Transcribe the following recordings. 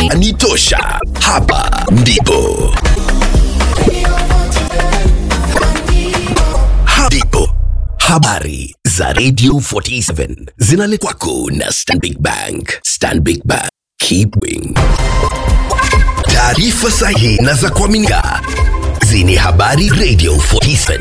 Burudani tosha. Hapa ndipo. Hapa ndipo. Habari za Radio 47 zinaletwa kwako na Stanbic Bank. Stanbic Bank. Keep wing. Taarifa sahihi na za kuaminika zenye habari Radio 47.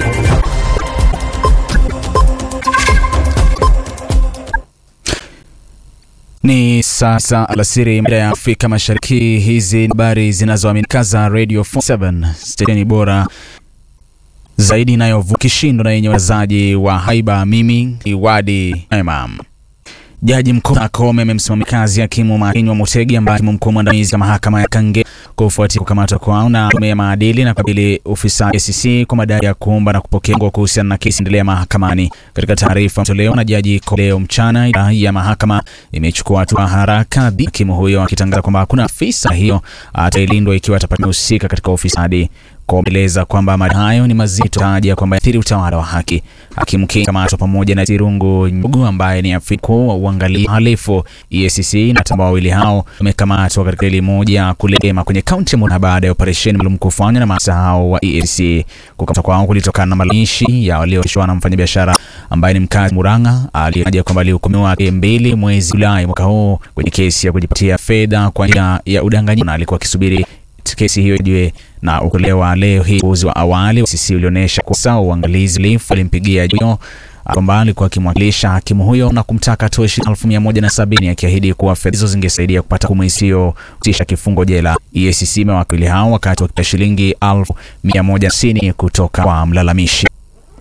Ni sasa alasiri mida ya Afrika Mashariki. Hizi ni habari zinazoaminika za Radio 47 stesheni bora zaidi inayovuka kishindo na yenye wazaji wa haiba. Mimi ni Wadi Imam. Jaji mkuu Akome amemsimamia kazi hakimu Makinywa Mutegi ambaye hakimu mkuu mwandamizi wa mahakama ya Kange kufuatia kukamatwa kwao na tume ya maadili na kukabili ufisadi ACC kwa madai ya kuomba na kupokea ngo kuhusiana na kesi endelea mahakamani. Katika taarifa tolewa na jaji leo mchana, idara ya mahakama imechukua hatua haraka dhidi ya hakimu huyo akitangaza kwamba hakuna afisa hiyo atailindwa ikiwa atapata husika katika ufisadi kueleza kwamba madai hayo ni mazito, taja kwamba athiri utawala wa haki. Hakimu King kamatwa pamoja na Zirungu Nyogu ambaye ni afisa mkuu wa uangalizi uhalifu EACC na tamba wawili hao wamekamatwa katika ili moja kulema kwenye kaunti ya Murang'a baada ya operesheni maalum kufanywa na maafisa hao wa EACC. Kukamatwa kwao kulitokana na malalamishi ya walioshwa na mfanyabiashara ambaye ni mkazi Murang'a aliyetaja kwamba alihukumiwa mbili mwezi Julai mwaka huu kwenye kesi ya kujipatia fedha kwa njia ya udanganyifu na alikuwa akisubiri kesi hiyo ijue na ukolewa leo hii. Uzi wa awali sisi ulionyesha kwa sawa uangalizi lifu alimpigia jio kwamba alikuwa akimwakilisha hakimu huyo na kumtaka atoe shilingi elfu mia moja na sabini akiahidi kuwa fedha hizo zingesaidia kupata hukumu isiyotisha kifungo jela. EACC imewakili hao wakati wakipata shilingi elfu mia moja sitini kutoka kwa mlalamishi.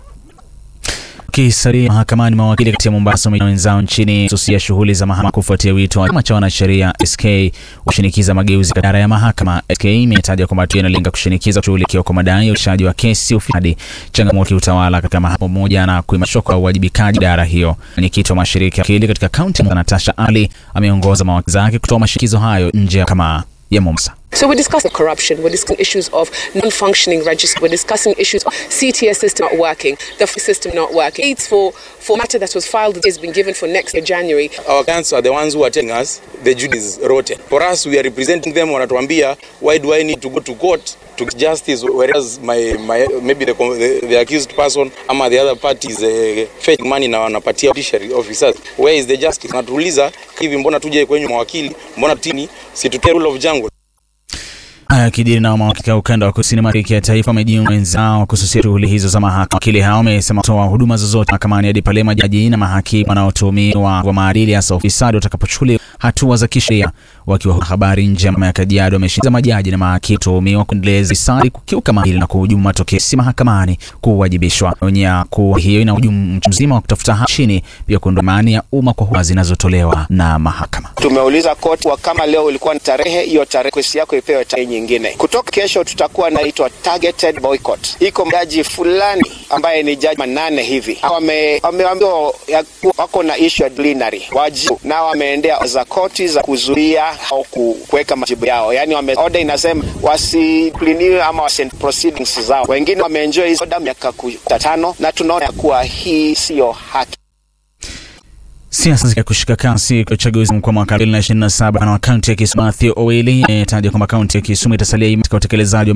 Kisalia mahakamani, mawakili kati ya Mombasa na wenzao nchini susia shughuli za mahakama kufuatia wito wa chama cha wanasheria SK kushinikiza mageuzi katika idara ya mahakama. SK imetaja kwamba hatua inalenga kushinikiza kushughulikiwa kwa madai ya ushaji wa kesi, ufisadi, changamoto ya utawala katika mahakama pamoja na kuimarishwa kwa uwajibikaji idara hiyo. Mwenyekiti wa mashirika ya wakili katika kaunti Natasha Ali ameongoza mawakili zake kutoa mashinikizo hayo nje ya mahakama ya Mombasa. So we're discussing corruption, we're discussing issues of non-functioning register, we're discussing issues of CTS system not working, the system not working. It's for, for matter that was filed has been given for next year, January. Our clients are the ones who are telling us the jury is rotten. For us, we are representing them, wanatuambia, why do I need to go to court to get justice whereas my, my maybe the, the, the accused person ama the other party is uh, fetching money na wanapatia judiciary officers. Where is the justice? Natuuliza hivi, mbona tuje kwenye mawakili, mbona tini situtie rule of jungle? Haya kijiri na mawakili wa ukanda wa kusini mashariki ya taifa wamejiunga wenzao kususia shughuli hizo za mahakama. Wakili hao wamesema kutoa huduma zozote mahakamani hadi pale majaji na mahakimu wanaotuhumiwa kwa maadili hasa ufisadi watakapochukuliwa hatua za kisheria. Wakiwa habari nje ya Kajiado, wameshinikiza majaji na mahakimu tuhumiwa kuendeleza ufisadi, kukiuka maadili na kuhujumu matokeo si mahakamani kuwajibishwa. Onya kuwa hiyo inahujumu mchakato mzima wa kutafuta haki nchini, pia kuondoa imani ya umma kwa huduma zinazotolewa na mahakama. Tumeuliza koti wa kama leo ulikuwa ni tarehe hiyo, tarehe kesi yako ipewe tarehe nyingine. Kutoka kesho tutakuwa naitwa targeted boycott. Iko jaji fulani ambaye ni jaji manane hivi wameambiwa wako na issue ya disciplinary wajibu, na wameendea za koti za kuzuia au kuweka majibu yao, yani wame order inasema wasipliniwe ama wasi proceedings zao. Wengine wameenjoy hizo order miaka tano, na tunaona kuwa hii siyo haki. Siasa zika kushika kasi kwa uchaguzi mkuu mwaka 2027 na kaunti ya Kisumu, Mathew Owili ametaja kwamba kaunti ya Kisumu itasalia katika utekelezaji